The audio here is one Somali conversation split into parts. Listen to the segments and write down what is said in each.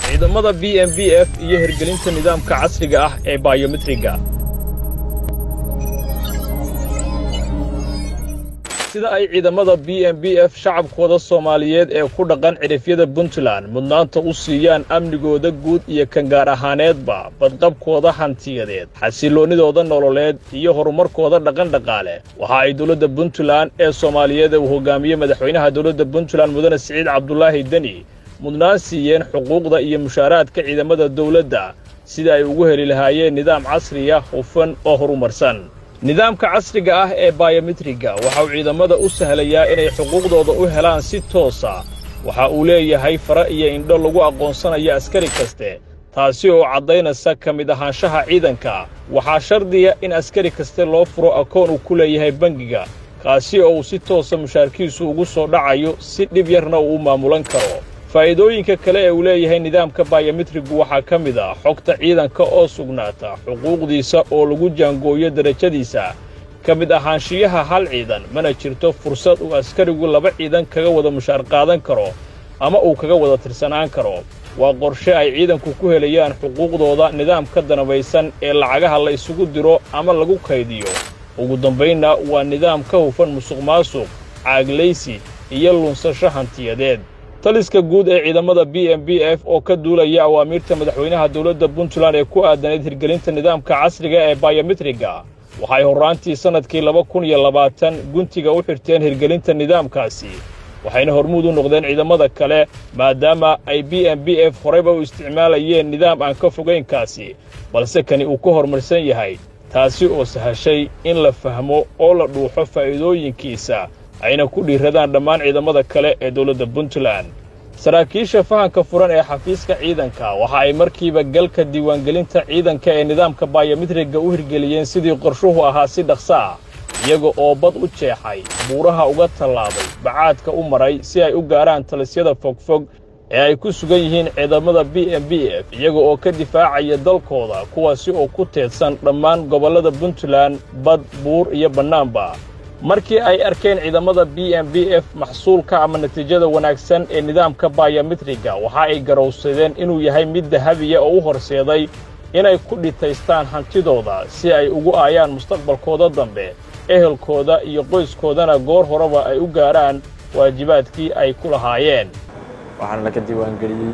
ciidamada b m b f iyo hirgelinta nidaamka casriga ah ee bayometriga sida ay ciidamada b m b f shacabkooda soomaaliyeed ee ku dhaqan cidhifyada puntland mudnaanta u siiyaan amnigooda guud iyo kan gaar ahaaneedba badqabkooda hantiyadeed xasilloonnidooda nololeed iyo horumarkooda dhaqandhaqaale waxa ay dowladda puntland ee soomaaliyeed ee uu hogaamiye madaxweynaha dowladda puntland mudane siciid cabdulaahi deni mudnaan siiyeen xuquuqda iyo mushaaraadka ciidamada dawladda sida ay ugu heli lahaayeen nidaam casriya hufan oo horumarsan nidaamka casriga ah ee bayometriga waxa uu ciidamada u sahlayaa inay xuquuqdooda u helaan si toosa waxa uu leeyahay fara iyo indho lagu aqoonsanayo askari kaste taasi oo caddaynaysa ka mid ahaanshaha ciidanka waxaa shardiya in askari kaste loo furo akoon uu ku leeyahay bangiga kaasi oo uu si toosa mushaarkiisu ugu soo dhacayo si dhib yarna uu u maamulan karo faa'iidooyinka kale ee uu leeyahay nidaamka bayometrigu waxaa ka mid ah xogta ciidanka oo sugnaata xuquuqdiisa oo lagu jaangooyo derajadiisa ka mid ahaanshiyaha hal ciidan mana jirto fursad uu askarigu laba ciidan kaga wada mushaar qaadan karo ama uu kaga wada tirsanaan karo waa qorshe ay ciidanku ku helayaan xuquuqdooda nidaamka danabaysan ee lacagaha la isugu diro ama lagu kaydiyo ugu dambaynna waa nidaam ka hufan musuqmaasuq caaglaysi iyo lunsasho hantiyadeed taliska guud ee ciidamada b m b f oo ka duulaya awaamiirta madaxweynaha dowladda puntland ee ku aadanayd hirgelinta nidaamka casriga ee bayometriga waxay horraantii sannadkii laba kun iyo labaatan guntiga u xirteen hirgelinta nidaamkaasi waxayna hormuud u noqdeen ciidamada kale maadaama ay b m b f horeyba u isticmaalayeen nidaam aan ka fogaynkaasi balse kani uu ka horumarsan yahay taasi oo sahashay in la fahmo oo la dhuuxo faa'iidooyinkiisa ayna ku dhiiradaan dhammaan ciidamada kale ee dowladda puntland saraakiisha fahanka furan ee xafiiska ciidanka waxa ay markiiba galka diiwaangelinta ciidanka ee nidaamka bayometriga u hirgeliyeen sidii qorshuhu ahaa si dhaqsa ah iyaga oo bad u jeexay buuraha uga tallaabay bacaadka u maray si ay u gaarhaan talisyada fogfog ee ay ku sugan yihiin ciidamada b m b f iyaga oo ka difaacaya dalkooda kuwaasi oo ku teedsan dhammaan gobollada puntland bad buur iyo bannaanba markii ay arkeen ciidamada b m b f maxsuulka ama natiijada wanaagsan ee nidaamka bayometriga waxa ay garowsadeen inuu yahay mid dahabiya oo u horseeday inay ku dhitaystaan hantidooda si ay ugu aayaan mustaqbalkooda dambe ehelkooda iyo qoyskoodana goor horeba ay u gaarhaan waajibaadkii ay ku lahaayeen waxaana laga diiwaangeliyey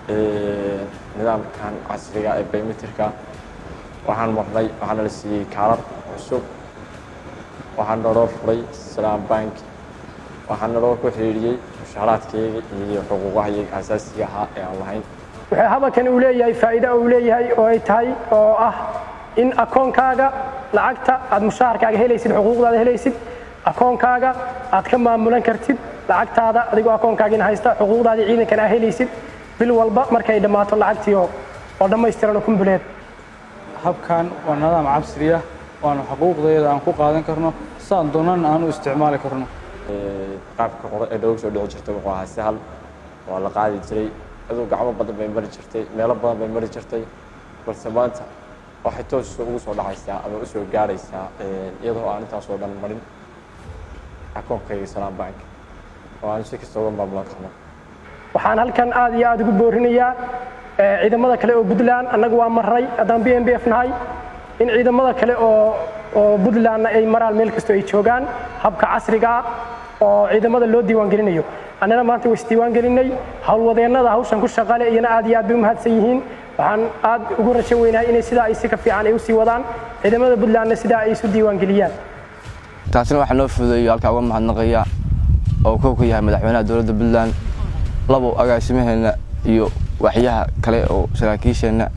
nidaamkan casriga ee biometrika waxaan marnay waxaana la siiyey kaarar cusub waxaa naloo furay salaam bank waxaa naloo ku xidhiidhiyey mushaaraadkayga iyo xuquuqahayga asaasiga ahaa ee aan lahayn wuxuu habalkan uu leeyahay faa'iido uu leeyahay oo ay tahay oo ah in akoonkaaga lacagta aad mushaharkaaga helaysid xuquuqdaada helaysid akoonkaaga aad ka maamulan kartid lacagtaada adigoo akoonkaagina haysta xuquuqdaadii ciidankan aa helaysid bil walba markay dhammaato lacagtii oo oo dhammaystiran oo kumbuleed habkan waa nidaam cabsiriya waanu xuquuqdeeda aan ku qaadan karno saan doonana aan u isticmaali karno qaabka qore ee dhooga soo dhici jirtay wuxuu ahaa sahal waa la qaadi jiray aduu gacmo badan bay mari jirtay meelo badan bay mari jirtay balse maanta waxay toos ugu soo dhacaysaa ama u soo gaaraysaa iyadoo aan intaasoo dhan marin akoonkayga salaam bank oo aan si kasta uga maamulan karno waxaan halkan aad iyo aad ugu boorinayaa ciidamada kale oo puntland annagu waa maray haddaan b m b f nahay in ciidamada kale oo oo puntlandna ay maraan meel kastoo ay joogaan habka casriga ah oo ciidamada loo diiwaangelinayo annana maanta way isdiiwaangelinay howlwadeennada hawshan ku shaqale iyana aad iyo aad bay u mahadsan yihiin waxaan aad ugu rajo weynahay inay sidaa ay si ka fiican ay u sii wadaan ciidamada puntlandna sidaa ay isu diiwaangeliyaan taasina waxaa noo fududeeyo halkaa uga mahadnaqaya oo kow ka yahay madaxweynaha dowladda puntland labo agaasimaheenna iyo waxyaha kale oo saraakiisheenna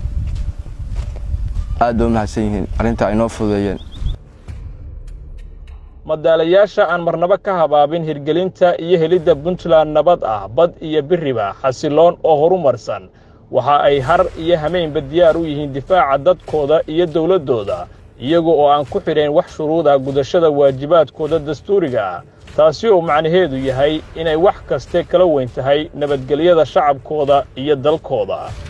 aad bay u mahadsan yihiin arrintaa ay noo fududeeyeen madaalayaasha aan marnabo ka habaabin hirgelinta iyo helidda puntland nabad ah bad iyo biriba xasiloon oo horumarsan waxa ay har iyo hameynba diyaar u yihiin difaaca dadkooda iyo dowladdooda iyaga oo aan ku xidhayn wax shuruud ah gudashada waajibaadkooda dastuuriga ah taasi oo macnaheedu yahay inay wax kaste kala weyn tahay nabadgelyada shacabkooda iyo dalkooda